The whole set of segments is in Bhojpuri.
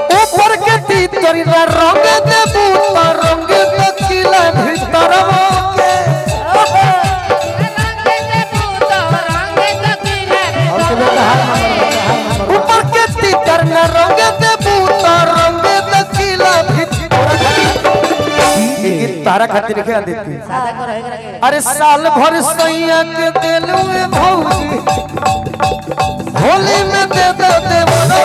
ऊपर के तीतरी ला रंग दे बूता रंग दकिला भीतर के ऊपर के तीतर न रंग दे बूता रंग दकिला भीतर के तारा खातिर के देती अरे साल भर सैया के दिलू में भौजी होली में दे दे दे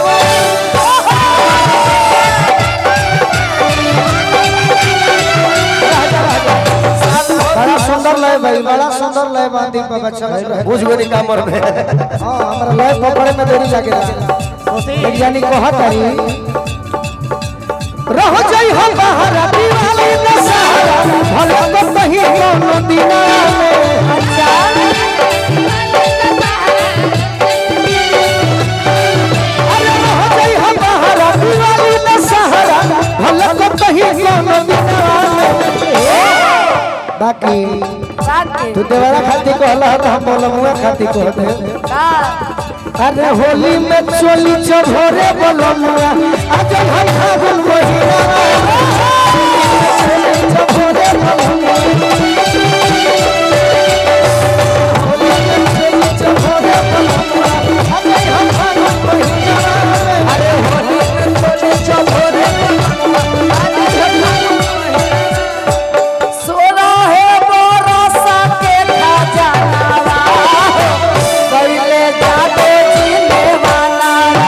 बड़ा सुंदर लय भाई बड़ा सुंदर लय बा दीपक बच्चा रहे बुझ गई कामर में हां हमरा लय पकड़े में देरी लागे वैज्ञानिक कहत हरी रह जाई हम बाहर दिवाली न सहारा भले तो कहीं कोनो दिना में अरे रह जाई हम बाहर दिवाली न सहारा भले तो कहीं कोनो दिना में बाकी तू देवरा खाती कहला तो हम बोलमुआ खाती कह दे अरे होली में चोली चढ़ोरे बोलमुआ आज हम फागुन महीना चोली चढ़ोरे बोलमुआ होली में चोली चढ़ोरे बोलमुआ आज हम फागुन महीना अरे होली में चोली चढ़ोरे बोलमुआ आज हम फागुन महीना सोना है बरसा के खजाना पहले जाते जीने वाला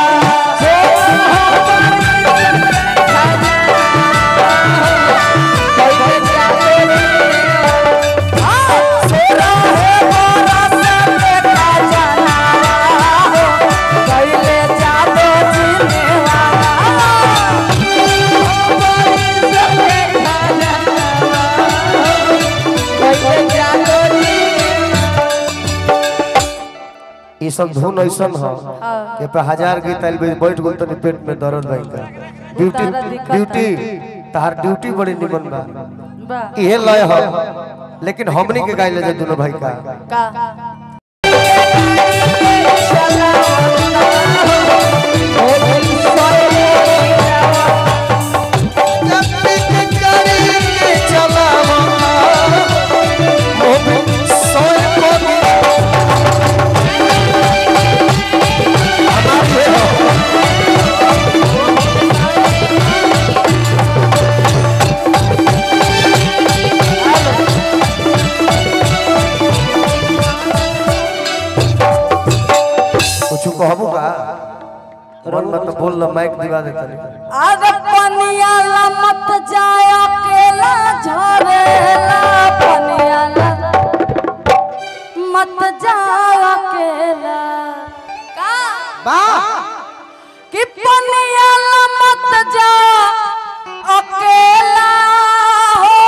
ये सब धुन ऐसन ह कि पे हजार गीत आइल बे बैठ गेल तनी पेट में दर्द भइल का ड्यूटी ड्यूटी तहार ड्यूटी बड़ी निमन बा इहे लय ह लेकिन हमनी के गाइले जे दोनों भाई का कुछ कहबू का मन मत बोल ना माइक दिवा दे तनी अरे पनिया ला मत जाय अकेला झरेला पनिया ला मत जाय अकेला का बा कि पनिया ला मत जाय अकेला हो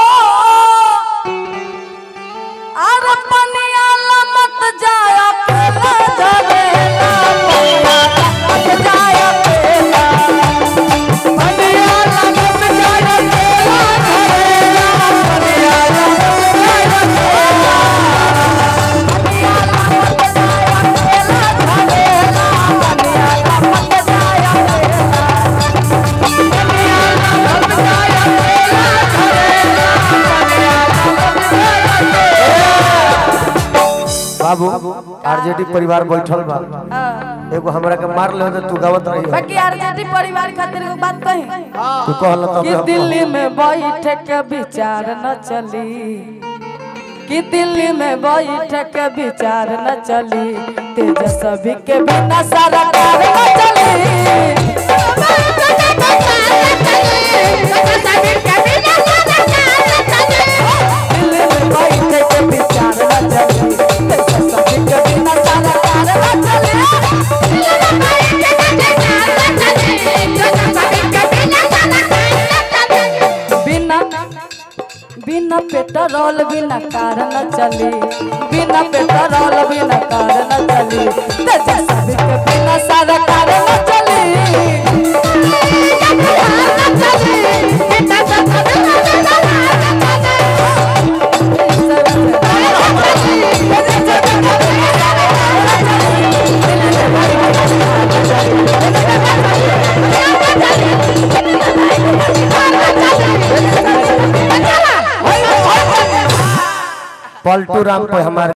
अरे पनिया ला मत जाय अकेला झरेला पनिया ला मत जाय अकेला पनिया ला मत जाय अकेला झरेला पनिया ला मत जाय अकेला पनिया ला मत जाय अकेला झरेला पनिया ला मत जाय अकेला पनिया ला मत जाय अकेला झरेला पनिया ला मत जाय अकेला बाबू आरजेडी परिवार बैठल बा एगो हमरा के मार ले तो तू गावत रही हो बाकी आरजेडी परिवार खातिर एगो बात कही तू कहल तब कि दिल्ली में बैठ के विचार न चली कि दिल्ली में बैठ के विचार न चली तेजस्वी के बिना सरकार न चली दिल्ली में बैठ के विचार न चली तेजस्वी के बिना सरकार न चली बिना बिना पेट्रोल बिना कार न चली बिना पेट्रोल बिना कार न चली तेजस्वी के बिना सरकार न चली पलटू राम पे हमारे